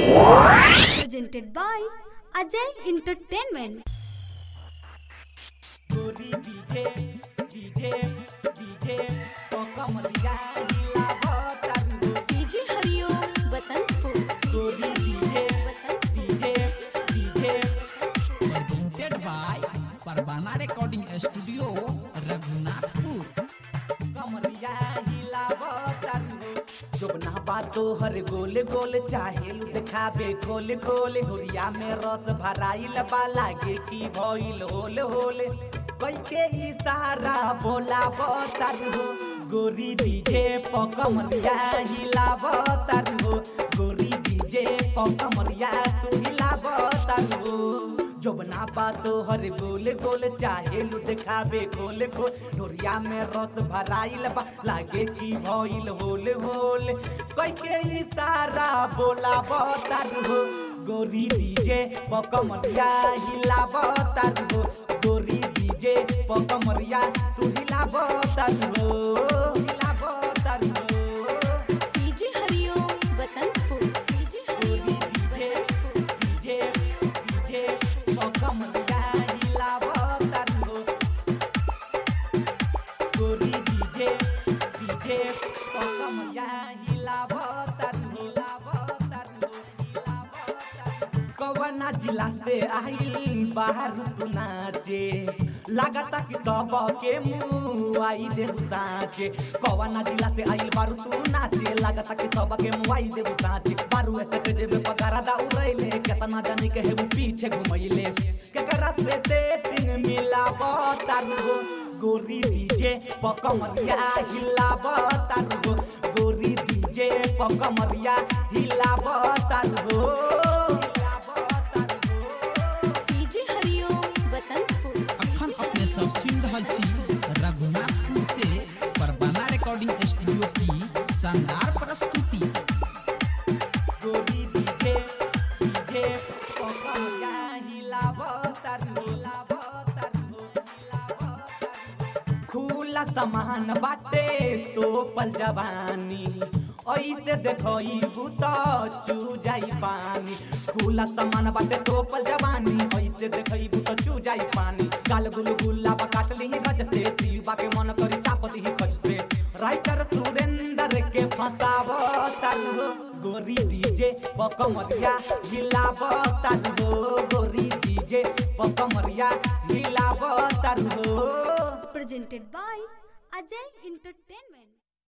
Presented by Ajay Entertainment. गोरी DJ DJ DJ तो कमरिया हिलावतारू डीजे हरिओम बसंतपुर गोरी DJ DJ DJ presented by Parvana Recording Studio, Raghunatpur. कमरिया हिलावतारू जोबना बातो हर गोल गोल चाहेलु देखाबे खोल खोल होरिया में रस भराइल बा लागे की भइल होल होल कैके इशारा बोला बतारू गोरी डीजे पकमरिया हिलावतारू गोरी डीजे पकमरिया तू हिलावतारू जोबना बातो हर गोल गोल चाहेलु देखाबे खोल खोल डोरिया में रस भराइल बा लागे की भइल होल होल कैके इशारा बोला बतारू गोरी डीजे पकमरिया हिला बतारू गोरी डीजे पकमरिया तू हिला बतारू हिला बतारू DJ Hariom Basantpur DJ Hariom Basantpur DJ DJ पकमरिया हिला बतारू गोरी डीजे डीजे पकमरिया हिला बतारू हिला बतारू हिला बतारू कवना जिला से आइल बाहर तू नाचे लागता कि सब के मुंह आई दे साचे कवना जिला से आइल बारू तू नाचे लागता कि सब के मुंह आई दे साचे बारू ऐसे के जेबे पगारा दा उड़ैले केतना जानी के हेबू पीछे घुमैले केकरा से सेटिंग मिला बतारू गोरी डीजे पकमरिया हिला बतारू गोरी डीजे पकमरिया हिला बतारू हिला बतारू डीजे हरिओम बसंतपुर अखन अपने सब सुन रहल छी रघुनाथपुर से परवाना रिकॉर्डिंग स्टूडियो की शानदार प्रस्तुति गोरी डीजे डीजे पकमरिया हिलावतारू हिलावतारू हिलावतारू खुला सामान बाटे तो पल जवानी ऐसे देखई भूत चू जाई पानी खुला सामान बाटे तो पल जवानी ऐसे देखई भूत चू जाई पानी गाल गुल गुल्ला बा काटली गज से शिवा के मन करी चाप दी खज से राइटर सुरेंद्र के फसाव तारू गोरी डीजे पकमरिया हिलाव तारू गोरी डीजे पकमरिया हिलाव तारू Presented by Ajay Entertainment.